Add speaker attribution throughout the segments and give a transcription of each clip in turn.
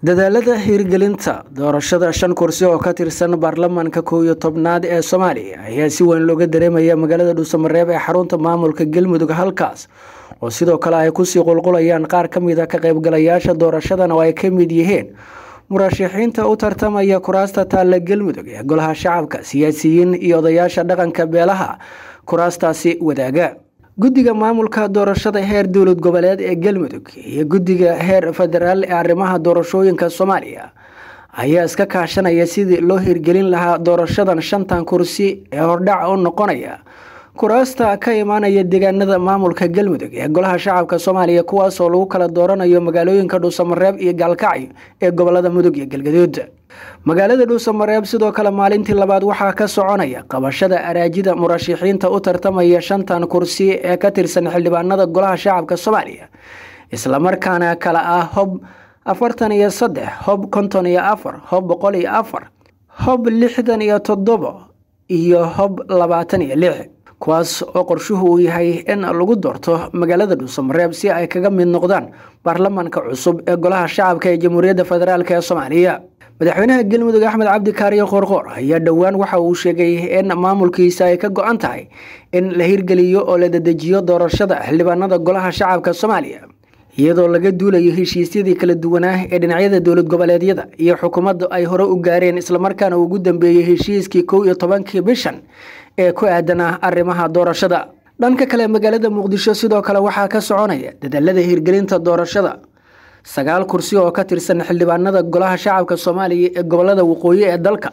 Speaker 1: dadaalada hirgelinta doorashada shan kursi oo ka tirsan baarlamaanka kow iyo tobnaad ee soomaaliya ayaa si weyn looga dareemaya magaalada dhuusamareeb ee xarunta maamulka galmudug halkaas oo sidoo kale ay kusii qulqulayaan qaar ka mid a ka qaybgalayaasha doorashadan oo ay ka mid yihiin murashaxiinta u tartamaya kuraasta taalla galmudug ee golaha shacabka siyaasiyiin iyo odayaasha dhaqanka beelaha kuraastaasi wadaaga guddiga maamulka doorashada heer dowlad goboleed ee galmudug iyo guddiga heer federaal ee arrimaha doorashooyinka soomaaliya ayaa iska kaashanaya sidii loo hirgelin lahaa doorashadan shantan kursi ee hordhac u noqonaya kuraasta ka imaanaya deegaanada maamulka galmudug ee golaha shacabka soomaaliya kuwaas oo lagu kala dooranayo magaalooyinka dhuusamareeb iyo gaalkacyo ee gobolada mudug iyo galgaduud magaalada dhuusamareeb sidoo kale maalintii labaad waxaa ka soconaya qabashada araajida murashaxiinta u tartamaya shantan kursi ee ka tirsan xildhibaanada golaha shacabka soomaaliya islamarkaana kale ah hob afartan iyo saddex hob konton iyo afar hob boqol iyo afar hob lixdan iyo toddobo iyo hob labaatan iyo lix kuwaas oo qorshuhu uu yahay in lagu doorto magaalada dhuusamareeb si ay kaga mid noqdaan baarlamaanka cusub ee golaha shacabka ee jamhuuriyadda federaalk ee soomaaliya madaxweynaha galmudug axmed cabdi kaariyo qoorqoor ayaa dhowaan waxa uu sheegay in maamulkiisa ay ka go-an tahay in la hirgeliyo oo la dedejiyo doorashada xildhibaanada golaha shacabka soomaaliya iyadoo laga duulayo heshiisyadii kala duwanaa ee dhinacyada dowlad goboleedyada iyo xukuumadda ay hore u gaareen islamarkaana ugu dambeeyey heshiiskii kow iyo tobankii bishan ee ku aadanah arrimaha doorashada dhanka kale magaalada muqdisho sidoo kale waxaa ka soconaya dadaalada hirgelinta doorashada sagaal kursi oo ka tirsan xildhibaanada golaha shacabka soomaaliya ee gobolada waqooyi ee dalka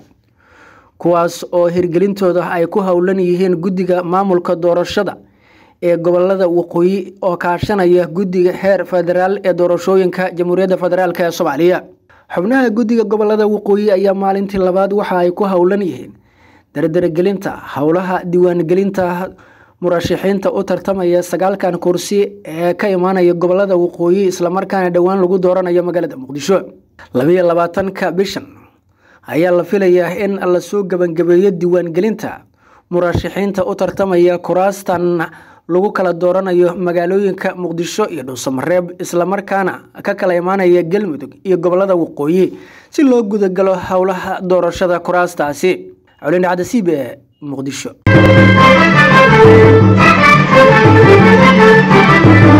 Speaker 1: kuwaas oo hirgelintooda ay ku howlan yihiin guddiga maamulka doorashada ee gobolada waqooyi oo kaashanaya guddiga heer federaal ee doorashooyinka jamhuuriyadda federaalk ee soomaaliya xubnaha guddiga gobolada waqooyi ayaa maalintii labaad waxa ay ku howlan yihiin dardaragelinta howlaha diiwaangelinta murashaxiinta u tartamaya sagaalkan kursi ee ka imaanaya gobolada waqooyi islamarkaana dhowaan lagu dooranayo magaalada muqdisho labayo labaatanka bishan ayaa la filayaa in lasoo gebangabeeyo diiwaangelinta murashaxiinta u tartamaya kuraastan lagu kala dooranayo magaalooyinka muqdisho iyo dhuusamareeb islamarkaana ka kala imaanaya galmudug iyo gobolada waqooyi si loo gudagalo howlaha doorashada kuraastaasi colindhacda c b e muqdisho